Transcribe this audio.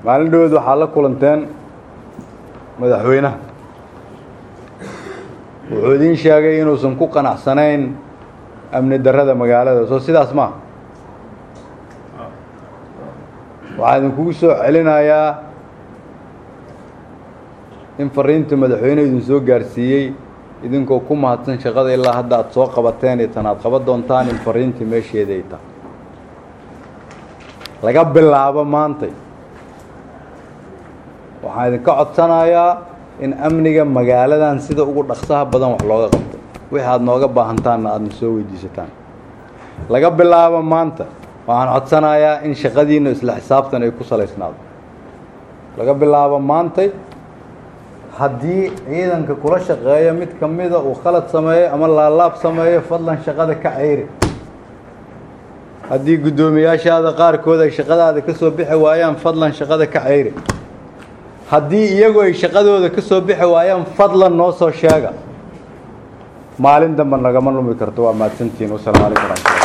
maalin dhaweed waxaa la kulanteen madaxweynaha wuxuu idiin sheegay inuusan ku qanacsanayn amni darrada magaalada soo sidaas maa waxaa idinkugu soo celinayaa in fariinta madaxweynehu idin soo gaarsiiyey idinkoo ku mahadsan shaqada ilaa hadda aad soo qabateen iyo tan aad qaban doontaan in fariintii meesheeda ay tahay laga bilaabo maantay waxaan idinka codsanayaa in amniga magaaladan sida ugu dhaqsaha badan wax looga qabto wixii aada nooga baahantaanna aadna soo weydiisataan laga bilaabo maanta waxaan codsanayaa in shaqadiinna isla xisaabtan ay ku salaysnaado laga bilaabo maantay haddii ciidanka kula shaqeeya mid ka mida uu khalad sameeyo ama laalaab sameeyo fadlan shaqada ka ceyri haddii guddoomiyaashaada qaarkood ay shaqadaada ka soo bixi waayaan fadlan shaqada ka ceyri haddii iyagu ay shaqadooda ka soo bixi waayaan fadlan noo soo sheega maalin dambe nagama lumi karto waa mahadsantihiin wasalaamu calaykum waraxmatullah